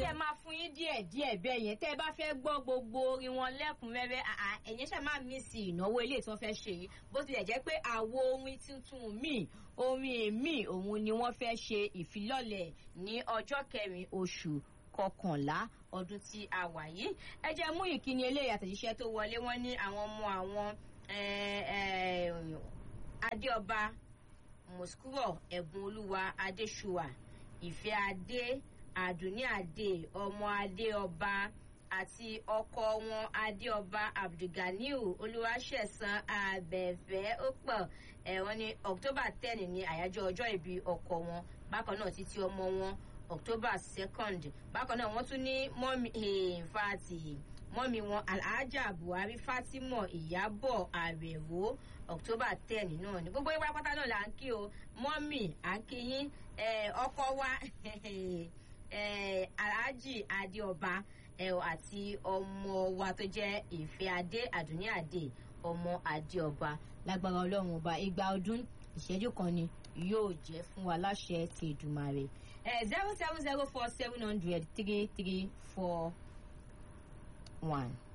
jẹ́ máa fún yín díẹ̀ díẹ̀ bẹ́ẹ̀ yẹn tẹ́ ẹ bá fẹ́ gbọ́ gbogbo orin wọn lẹ́kùnrẹ́rẹ́ àà ẹ̀yin ṣáà máa mí sí ìnáwó ilé tí wọ́n fẹ́ ṣe yìí bó tilẹ̀ jẹ́ pé àwo orin tuntun míì orin èmi òun ni wọ́n fẹ́ ṣe ìfilọ́lẹ̀ ní ọjọ́ kẹrin oṣù kọkànlá ọdún tí a wà yìí ẹ jẹ́ mú ìkíni eléyìí àtẹ̀jíṣẹ́ tó wọlé wọ́n ní àwọn ọmọ àwọn adéọba moscow ẹ̀bùn olúwa adéṣùwà ìfẹ́ adé àdùnní adé ọmọ adéọba àti ọkọ wọn adéọba abdulganiu olúwaṣẹ̀san abẹ́fẹ́ ó pọ̀ ẹ̀wọ̀n ní october ten ní àyájọ́ ọjọ́ ìbí ọkọ wọn bákan náà títí ọmọ wọn october second bákan náà wọ́n tún ní mọ́mí fati mọ́mí wọn alhaja buhari fatima ìyábọ̀ àrẹ̀wò october ten náà ni gbogbo ìwà pátá náà là ń kí o mọ́mí àkíyín ọkọ wa alhaji adéọba àti ọmọ wa tó jẹ́ ìfẹ́ adé àdúní adé ọmọ adéọba lágbára ọlọ́run ọba igba ọdún ìṣẹ́jú kan ni yóò jẹ́ fún wa láṣẹ ti ìdùmarè zero seven zero four seven hundred three three four one.